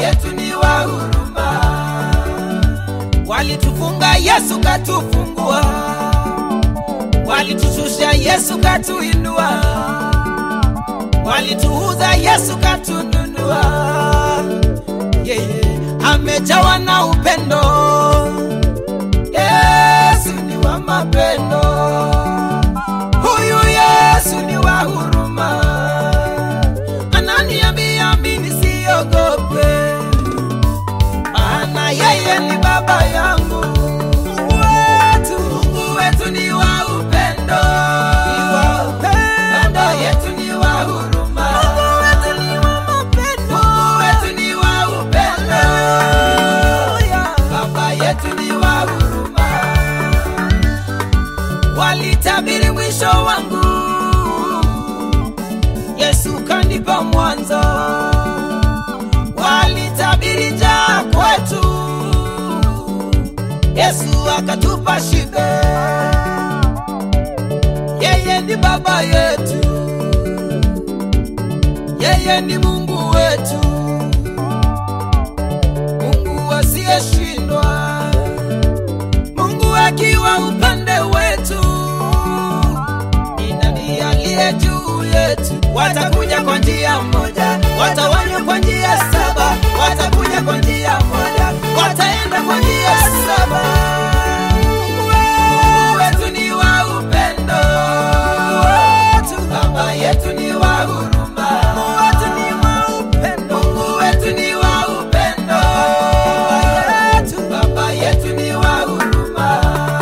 yetu ni wa huruma. Walitufunga, Yesu katufungua. Walitushusha, Yesu katuinua. Walituuza, Yesu katununua. Yeye amejawa na upendo. Yesu ni wa mapendo. Huyu Yesu ni wa huruma. Ananiambia mimi siogope, maana yeye ni baba yangu. Mungu wetu, Mungu wetu ni wa upendo. Ni wa upendo. Baba yetu ni wa huruma. Mungu wetu ni wa mapendo. Mungu wetu ni wa upendo. Baba yetu ni wa huruma. Walitabiri mwisho wangu, Yesu kanipa mwanzo. Walitabiri njaa kwetu, Yesu akatupa shibe. Yeye ni baba yetu, yeye ni Mungu wetu, Mungu asiyeshindwa, Mungu akiwa upande wetu ni nani aliye juu yetu? Watakuja kwa njia moja, watawanywa kwa njia saba, watakuja kwa njia moja, wataenda kwa njia saba. Mungu wetu ni wa upendo, Baba yetu ni wa huruma, Mungu wetu ni wa upendo, Mungu wetu ni wa upendo, Baba yetu ni wa huruma.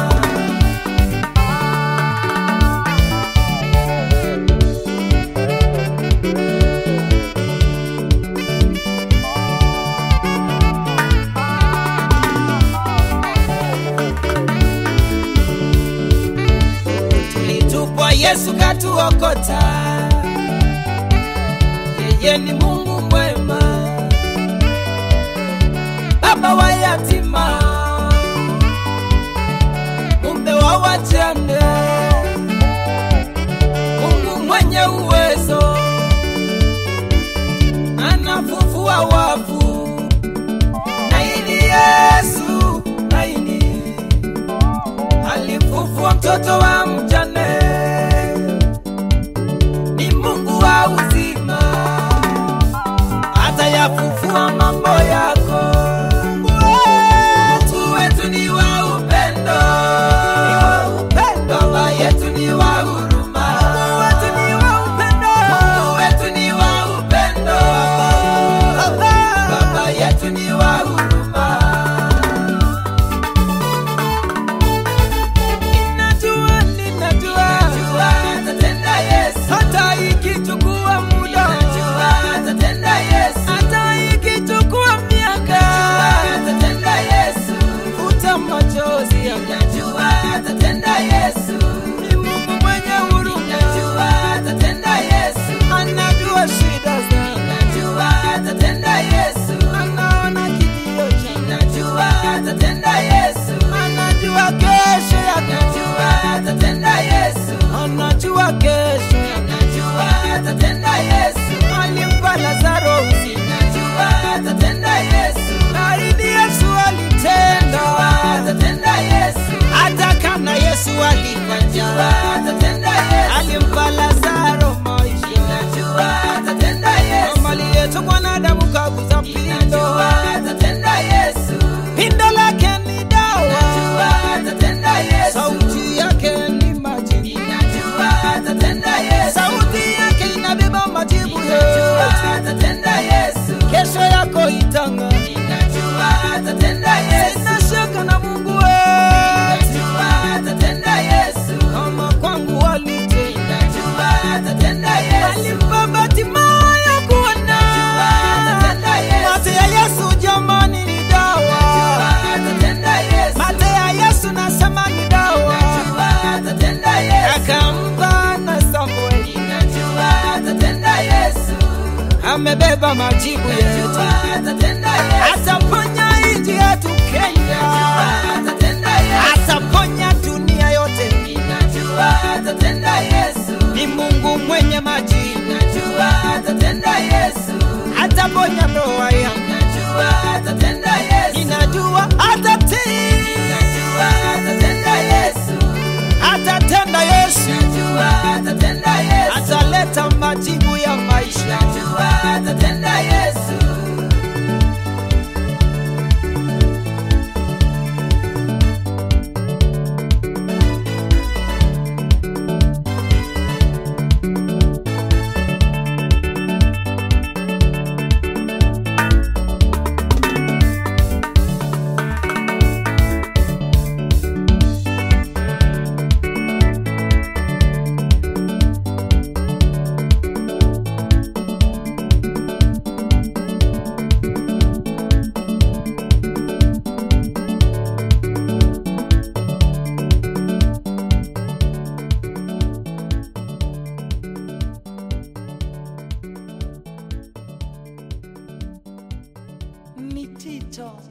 tulitupwa, Yesu katuokota. Yeye ni Mungu mwema, baba wa yatima, mume wa wajane, Mungu mwenye uwezo, anafufua wafu. Naini Yesu, naini alimfufua mtoto wa mjane, ni Mungu wa uzima, atayafufua mambo yako. Mungu wetu ni wa upendo, Baba yetu ni wa huruma, Mungu wetu ni wa upendo, Baba yetu ni wa huruma. Ninajua, ninajua, atatenda Yesu, hata ikichukua muda, atatenda Yesu, hata ikichukua miaka, atatenda Yesu, futa machozi, ninajua atatenda Yesu, ni Mungu mwenye huruma, ninajua atatenda Yesu, anajua shida zangu, ninajua atatenda Yesu, anaona kilio changu, ninajua atatenda Yesu, anajua kesho yako, ninajua atatenda Yesu, anajua kesho yako, ninajua atatenda Yesu, alimpa Lazaro uzima, ninajua atatenda Yesu, baridi Yesu alitenda, atatenda Yesu, hata kama Yesu alikuwa njaa, atatenda Yesu, alimpa Lazaro maisha, ninajua atatenda Yesu, mali yetu mwanadamu kaguza pindo, atatenda Yesu, pindo lake ni dawa, ninajua atatenda Yesu, sauti yake ni majibu, ninajua atatenda Yesu, sauti yake inabeba majibu, ninajua atatenda Yesu, kesho yako itanga, ninajua atatenda Yesu, sina shaka na Mungu wetu, ninajua atatenda Yesu, kama kwangu walitenda, ninajua atatenda Yesu, alimpa Bartimayo kuona, ninajua atatenda Yesu, mate ya Yesu jamani ni dawa, ninajua atatenda Yesu, mate ya Yesu nasema ni dawa, ninajua atatenda Yesu, akampa na Samueli, ninajua atatenda Yesu, amebeba majibu yetu, ataponya nchi yetu Kenya, ataponya dunia yote, ni Mungu mwenye majibu, ataponya ndoa yangu, Ninajua atatenda Yesu. Ninajua atatii. Ninajua atatenda Yesu. Atatenda Yesu. Ninajua atatenda Yesu. Ataleta majibu ya maisha. Ninajua atatenda Yesu. Ni Tito.